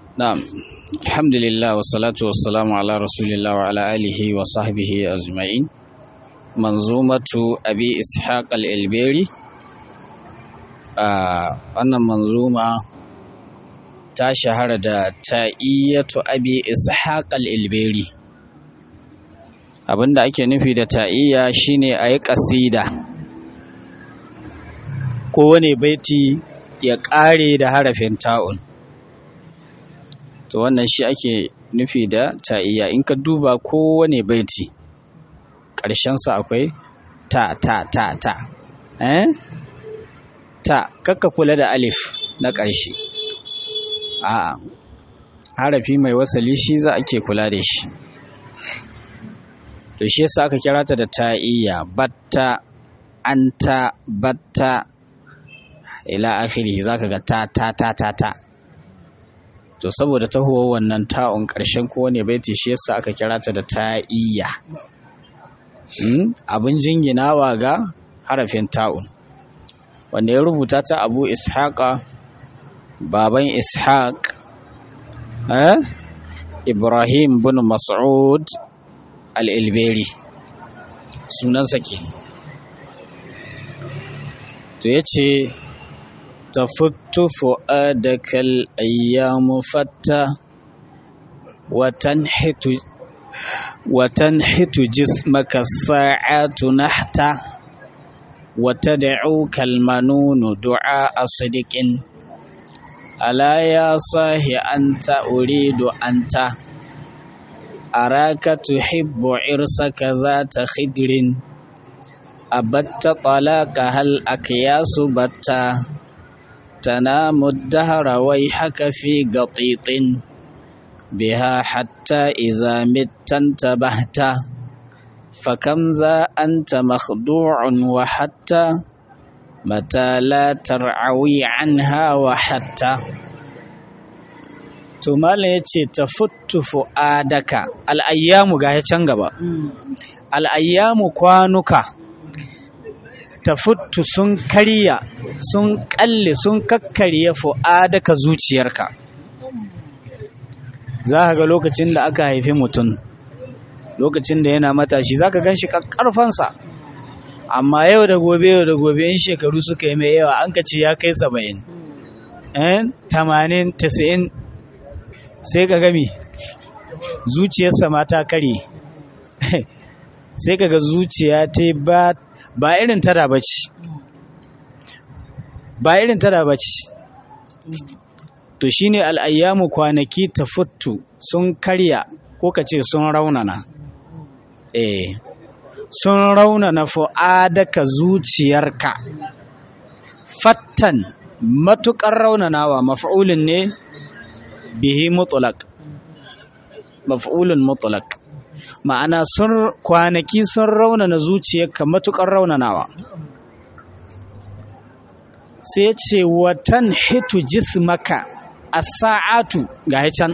na'am alhamdulillah wassalatu wassalamu ala rasulillah wa ala alihi wa sahbihi ajma'in manzumatu abi ishaq al-ilberi a wannan manzuma ta shahara da ta'iyyatu abi ishaq al-ilberi abinda ake nufi da ta'iyya shine ayi kasida kowane baiti ya ƙare da harafin ta'un to wannan shi ake nufi da ta'iyya in ka duba kowane baiti ƙarshensa akwai ta ta ta ta eh ta kakka kula da alif na ƙarshe a harafi mai wasali shi za ake kula da shi to shi yasa aka kira ta da ta'iyya batta anta batta ila akhiri zaka ga ta ta ta ta ta to saboda tahowa wannan ta'un ƙarshen kowane baiti shi yasa aka kira ta da ta'iyya abin jinginawa ga harafin ta'un wanda ya rubuta ta abu ishaqa baban ishaq eh? ibrahim bin mas'ud al-ilberi sunansa ke to ya ce تفت فؤادك الأيام فتى وتنحت وتنحت جسمك الساعات نحتا وتدعوك المنون دعاء صدق ألا يا صاح أنت أريد أنت أراك تحب عرسك ذات خدر أبت طلاقها الأكياس بتا تنام الدهر ويحك في قطيط بها حتى إذا مت انتبهت فكم ذا أنت مخدوع وحتى متى لا ترعوي عنها وحتى tumala ya ce ta futtu fu'adaka al'ayyamu ga ya can gaba al'ayyamu kwanuka tafuttu sun karya sun kalle sun kakkarya fu'adaka zuciyarka za ka ga lokacin da aka haifi mutum lokacin da yana matashi za ka gan shi ƙarfansa amma yau da gobe yau da gobe in shekaru suka yi mai yawa an ka ce ya kai saba'in tamanin tasa'in sai ka gami zuciyarsa ma ta kare sai ka ga zuciya ta ba ba irin tada ba ce ba irin tada ba ce to shi ne al'ayyamu kwanaki ta futtu sun karya ko ka ce sun raunana eh sun raunana fu'adaka zuciyarka fattan matuƙar raunanawa maf'ulin ne bihi mutulak maf'ulun mutulak ma'ana sun kwanaki sun raunana zuciyarka matukar raunanawa sai ce watan hitu jismaka a sa'atu ga can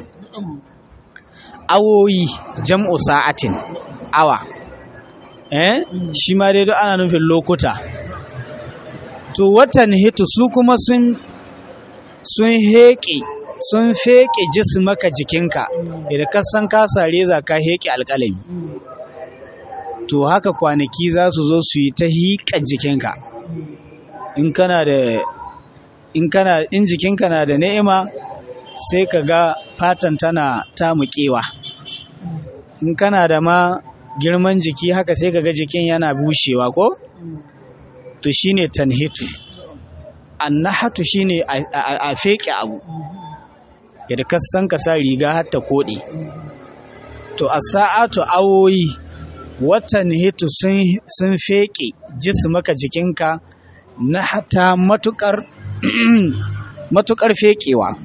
awoyi jam'u sa'atin awa eh shi ma dai ana nufin lokuta to watan hitu su kuma sun sun heƙe sun feƙe jismaka jikinka idan ka san ka sare za ka heƙe alƙalami to haka kwanaki za su zo su yi ta hiƙa jikinka in kana da in kana in jikinka na da ni'ima sai ka ga fatan tana tamuƙewa in kana da ma girman jiki haka sai ka ga jikin yana bushewa ko to shine tanhitu annahatu shine a feƙe abu yadda ka san ka sa riga har ta koɗe to a sa'atu awoyi watan hitu sun feƙe maka jikinka na hata matuƙar matuƙar feƙewa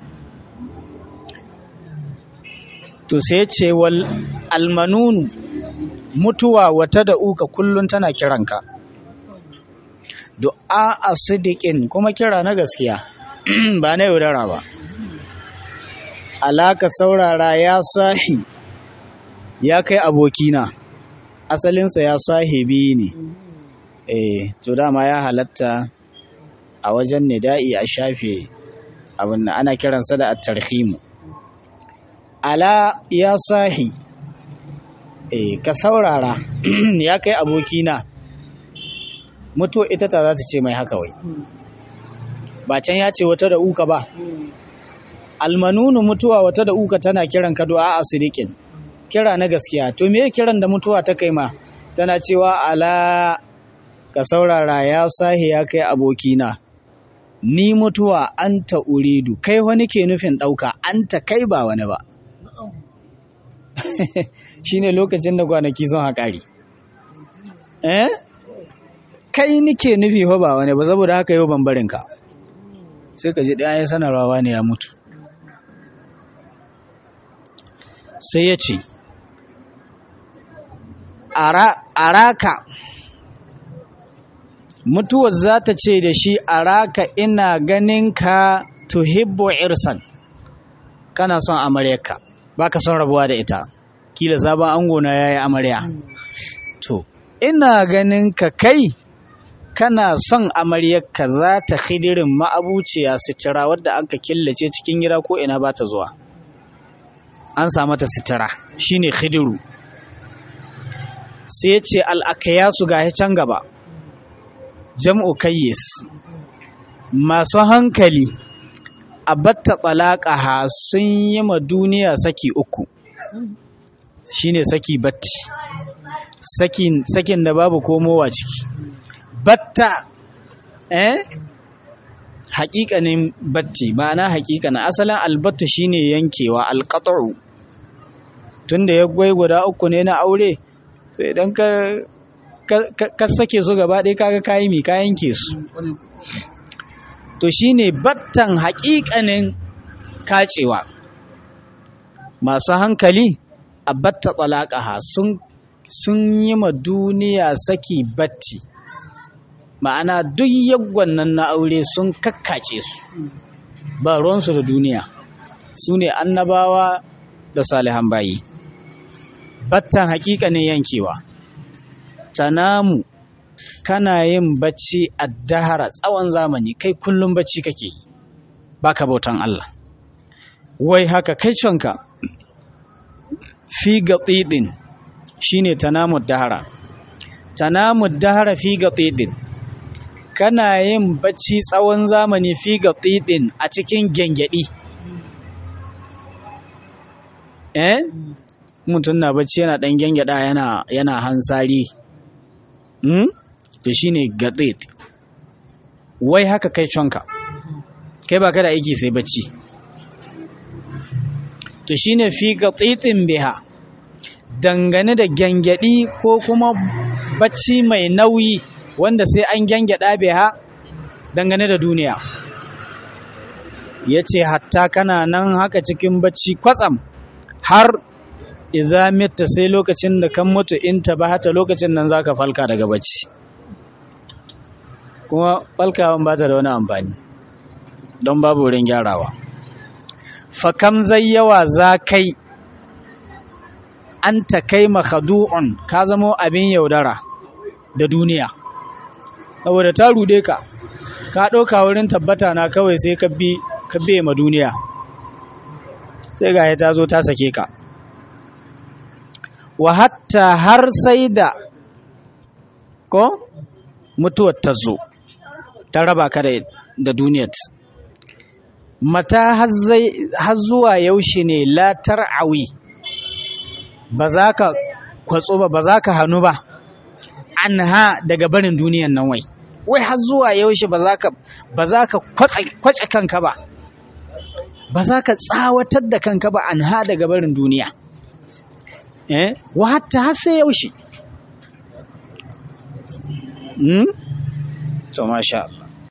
to sai ce wal almanunu mutuwa wata da uka kullum tana kiranka du'a a sidiƙin kuma kira na gaskiya ba na yaudara ba alaka saurara ya sahi ya kai abokina asalinsa ya sahibi ne eh to dama ya halatta a wajen nida'i a shafe abin ana kiransa da at-tarhimu ala ya sahi eh ka saurara ya kai abokina mutuwa ita ta za ta ce mai haka wai ba can ya ce wata da uka ba almanunu mutuwa wata da uka tana kiran ka du'a a sirikin kira na gaskiya to me kiran da mutuwa ta kai ma tana cewa ala ka saurara ya sahi ya kai abokina ni mutuwa anta uridu kai wani ke nufin ɗauka anta kai ba wani ba shine lokacin da kwanaki sun haƙari eh kai nike nufi fa ba wani ba saboda haka yau ban barinka sai ka ji ɗaya ya sanarwa ne ya mutu sai ya ce araka mutuwar za ta ce da shi araka ina ganin ka tuhibbu irsan kana son amaryarka ba ka son rabuwa da ita kila sabon ango na ya yi amarya to ina ganin ka kai kana son amaryarka za ta hidirin ma'abuciya sitira wadda an ka killace cikin gida ko ina ba ta zuwa an samu ta sitira shine hidiru sai ce al'akayasu ga can gaba jam'u kayyis masu hankali a batta ha sun yi ma duniya saki uku shine saki batti sakin, sakin da babu komowa ciki batta eh haƙiƙanin batti ma'ana haƙiƙanin asalin albatta shine yankewa alƙat'u tunda ya gwai guda uku ne na aure to idan ka ka sake su gaba ɗaya kaga kayi mi ka yanke su to shine battan haƙiƙanin kacewa masu hankali a batta talaqaha sun sun yi ma duniya saki batti ma'ana duk yaggon nan na aure sun kakkace su ba ruwansu da duniya su ne annabawa da salihan bayi battan haƙiƙanin yankewa tanamu kana yin bacci a dahara tsawon zamani kai kullum bacci kake yi baka bautan Allah wai haka kai conka fi gatidin shine tanamu dahara tanamu dahara fi gatidin kana yin bacci tsawon zamani fi gatidin a cikin gengedi eh mutum na bacci yana dan gengeda yana yana hansari hmm to shine gatid wai haka kai conka kai ba ka da aiki sai bacci to shine fi gatidin biha dangane da gyangyaɗi ko kuma bacci mai nauyi wanda sai an gyangyaɗa biha dangane da duniya ya ce hatta kana nan haka cikin bacci kwatsam har iza mitta sai lokacin da kan mutu in ta ba hata lokacin nan zaka falka daga bacci kuma falkawan ba ta da wani amfani don babu wurin gyarawa fakam zai yawa za kai an ta kai makhadu'un ka zamo abin yaudara da duniya saboda ta rude ka ka ɗauka wurin tabbata na kawai sai ka bi ka biye ma duniya sai ga ta zo ta sake ka wa hatta har sai da ko mutuwar ta zo ta raba ka da duniyar mata har zuwa yaushe ne latar awi ba za ka kwatso ba ba za ka hannu ba an ha daga barin duniyan nan wai wai har zuwa yaushe ba za ka ba za ka kwace kanka ba ba za ka tsawatar da kanka ba an ha daga barin duniya eh wa hatta har sai yaushe hmm to masha